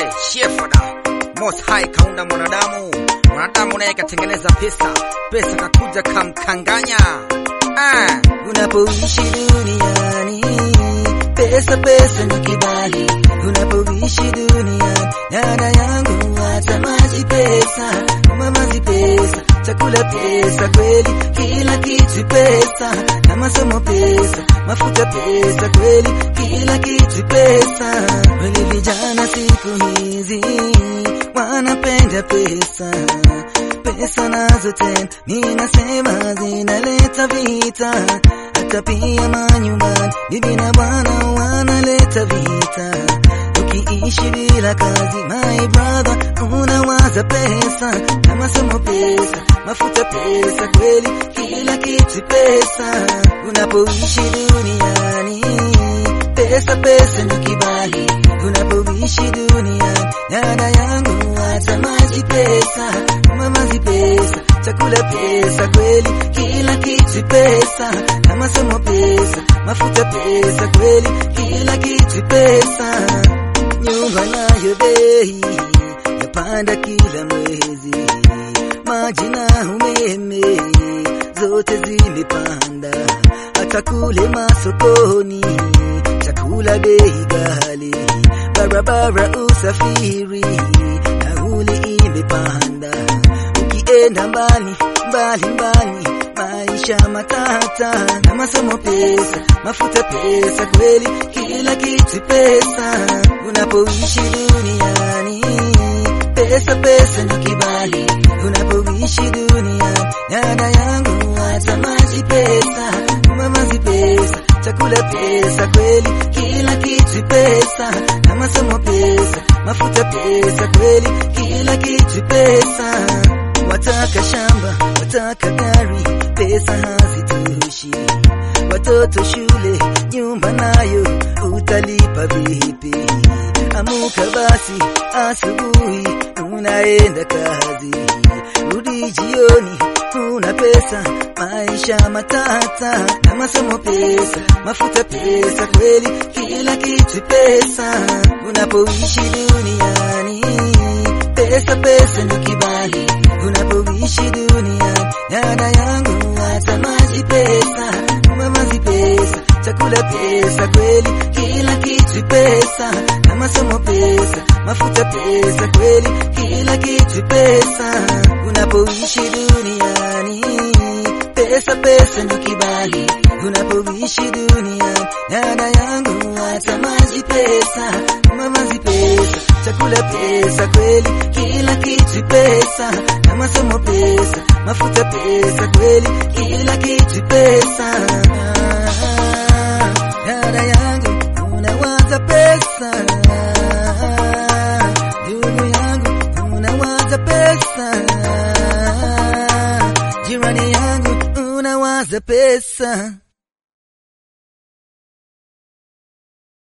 Hey, shefoda Most High kaunda mwanadamu, mwanadamu naye katengeneza pesa, pesa kakuja kamkanganya. Ah, Unapoishi duniani, pesa pesa ni kibali. Unapoishi duniani, dada yangu, hata maji pesa, mavazi pesa, chakula pesa, kweli kila kitu pesa, na masomo pesa, mafuta pesa, kweli kila kitu pesa. Kweli vijana siku hizi wanapenda pesa pesa nazo tena, mimi nasema zinaleta vita, hata pia manyumbani, bibi na bwana wanaleta vita. Ukiishi bila kazi, my brother, unawaza pesa na masomo pesa, mafuta pesa, kweli kila kitu pesa. Unapoishi duniani, pesa pesa ni kibali. Unapoishi duniani, dada yangu, hata maji pesa, mavazi pesa, chakula pesa, kweli kila kitu pesa, na masomo pesa, mafuta pesa, kweli kila kitu pesa. Nyumba nayo bei yapanda kila mwezi, maji na umeme zote zimepanda, hata kule masokoni chakula bei ghali, barabara usafiri nauli imepanda, ukienda mbali mbali mbali maisha matata, na masomo pesa, mafuta pesa, kweli kila kitu pesa. Unapoishi duniani, pesa pesa ni kibali. Unapoishi duniani, dada yangu, hata maji pesa, mavazi pesa, chakula pesa, kweli kila kitu pesa, na masomo pesa, mafuta pesa, kweli kila kitu pesa. Wataka shamba, wataka gari, pesa hazitoshi. Watoto shule, nyumba nayo utalipa vipi? Amuka basi asubuhi, unaenda kazi, rudi jioni, una pesa, maisha matata, na masomo pesa, mafuta pesa, kweli kila kitu pesa. Unapoishi duniani, pesa pesa ni kibali. Unapoishi duniani, dada yangu, hata maji pesa, mavazi pesa, chakula pesa, kweli kila kitu pesa, na masomo pesa, mafuta pesa, kweli kila kitu pesa. Unapoishi duniani, pesa pesa ni kibali. Unapoishi duniani, dada yangu, hata maji pesa, mavazi pesa, chakula pesa, kweli kila kitu pesa, na masomo pesa, mafuta pesa, kweli kila kitu pesa. Dada yangu, unawaza pesa, ndugu yangu, unawaza pesa, jirani yangu, unawaza pesa.